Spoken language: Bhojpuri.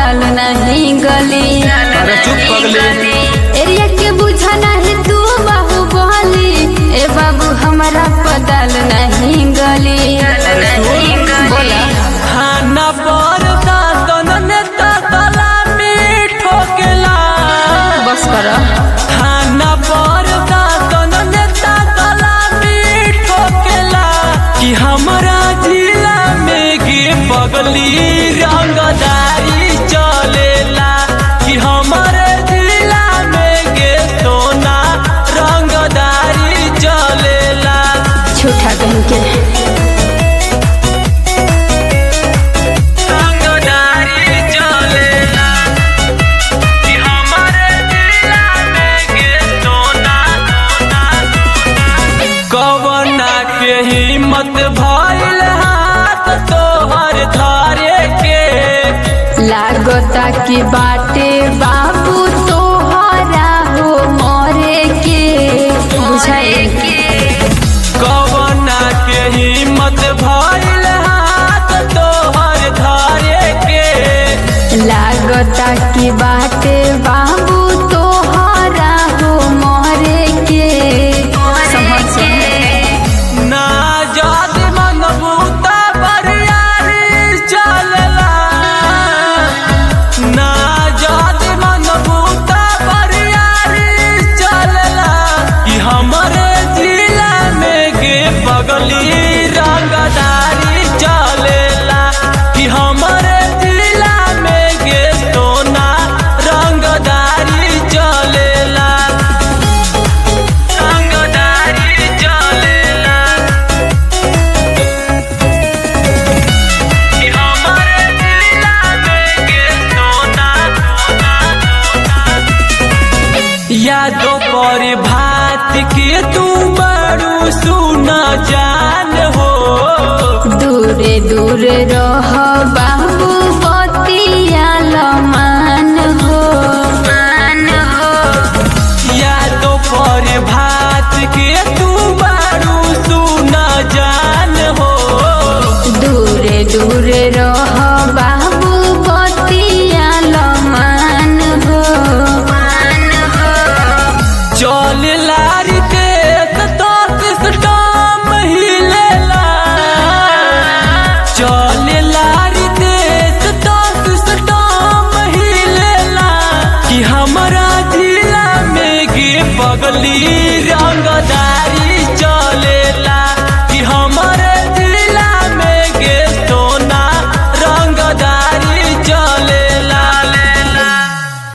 दाल नहीं गली अरे चुप पगली एरिया के बुझा नहीं तू बाहु बोली ए बाबू हमारा पदाल नहीं गली बोला खाना पर दादन नेता सलामी ठोकेला बस कर खाना पर दादन नेता सलामी ठोकेला कि हमारा जिला में गे पगली रंगदारी चलेला कि हमारे जिला में गे सोना रंगदारी चलेला झूठा कहीं के रंगदारी चलेला कि हमारे जिला में गे सोना कवना के हिम्मत भइल हाथ तोहर धारे के लागता की बाटे बाबू तोहरा हो मरे के बुझाए कवना के हिम्मत भइल हाथ तोहर धारे के लागता की बाटे बाबू तोहरा हो मरे के समझ ना जात मन बूता बरियारी चलला ना जात मन बूता बरियारी चलला कि हमारे जिला में गे पगली रंगदारी चलेला कि हमारे जिला में गे सोना रंगदारी चलेला रंगदारी चलेला कि हमारे जिला में गे सोना यादों पर भात के तू बड़ू सुना जान हो दूरे दूरे रह बाबू बतिया लमान हो मान हो यादों पर भात के तू बड़ू सुना जान हो दूरे दूरे रह बाबू बतिया लमान हो मान हो चल लारी के तो सिस्टम हिलेला चल लारी के तो सिस्टम हिलेला कि हमारा जिला में गे पगली